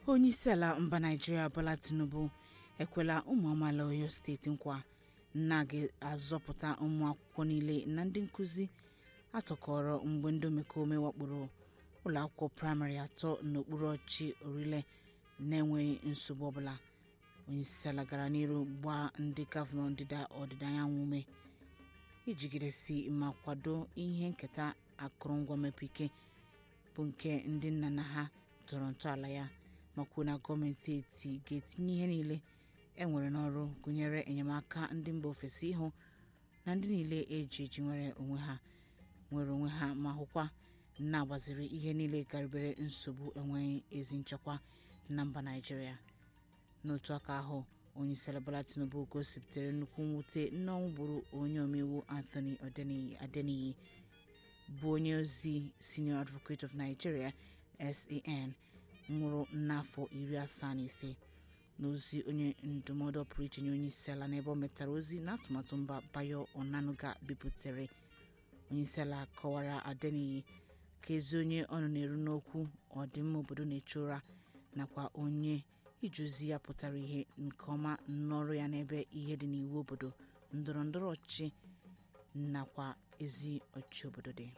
onyeisiala mba naijiria bola tinubu ekwela ụmụ amaala oyo steeti nkwa na ga-azọpụta ụmụ akwụkwọ niile na ndị nkụzi atọkọrọ mgbe ndị omekome wakporo ụlọakwụkwọ praịmarị atọ n'okpuru ọchị orile na-enweghị nsogbu ọbụla onyeisiala gara n'ihu gbaa ndị gọvanọ ndịda ọdịda anyanwụ ume ijigidesi ma kwado ihe nketa akụrụngwa mmepe ike bụ nke ndị nna nna ha tọrọ ntọala ya ma kwuo na gọọmenti eti ga-etinye ihe niile e nwere n'ọrụ gụnyere enyemaka ndị mba ofesi ịhụ na ndị niile eji eji nwere onwe ha nwere onwe ha ma hụkwa na-agbaziri ihe niile garibere nsogbu enweghị ezi nchekwa na mba naijiria n'otu aka ahụ onyeisiala bola tinubu gosipụtara nnukwu mwute n'ọnwụ gburu onye omeiwu anthony adeniyi bụ onye ozi senior advocate of nigeria san nwụrụ n'afọ iri asaa na ise n'ozi onye ndụmọdụ pụrụ iche nye onyeisiala n'ebe ọ metara ozi na atụmatụ mba bayo onanuga bipụtare onyeisiala kọwara adeniyi ka ezi onye ọnụ na-eru n'okwu ọdịmma obodo na-eche ụra nakwa onye ijuzi ya pụtara ihe nke ọma n'ọrụ ya n'ebe ihe dị n'iwu obodo ndọrọ ndọrọ ọchịchị nakwa ezi ọchịchị obodo dị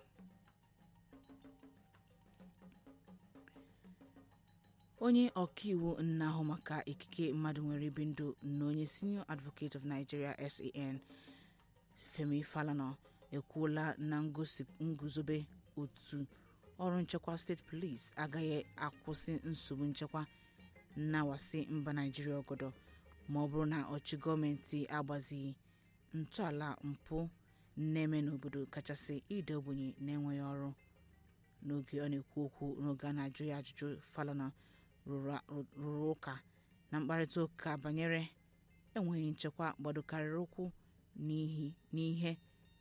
onye ọkaiwu na-ahụ maka ikike mmadụ nwere ibi ndụ na onye senior advocate of nigeria san femi falana ekwuola na nguzobe otu ọrụ nchekwa steeti police agaghị akwụsị nsogbu nchekwa na-awasị mba naijiria ọgọdọ ma ọ bụrụ na ọchị gọọmenti agbazighị ntọala mpụ na-eme n'obodo kachasị ide ogbenye na-enweghị ọrụ n'oge ọ na-ekwu okwu n'oge a na-ajụ ya ajụjụ falana rụrụ ụka na mkparịta ụka banyere enweghị nchekwa gbadokarịrị ụkwụ n'ihe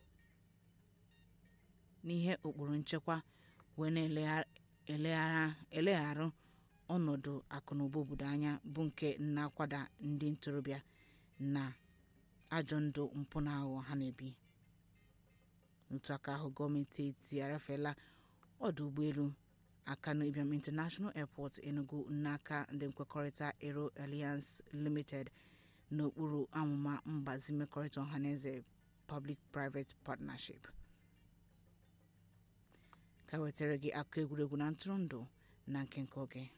n'ihe ụkpụrụ nchekwa wee na-elegharụ ọnọdụ akụnụba obodo anya bụ nke na-akwada ndị ntorobịa na ajọ ndụ mpụ na aghụghọ ha na-ebi n'otu aka ahụ gọọmenti eti arafeela ọdụ ụgbọelu akano ibiam international airport enugu n'aka ndị nkwekọrịta aero alliance limited n'okpuru amụma mgbazi mmekọrịta ọhaneze public private partnership ka wetara gị akụ egwuregwu na ntụrụndụ na nke nke oge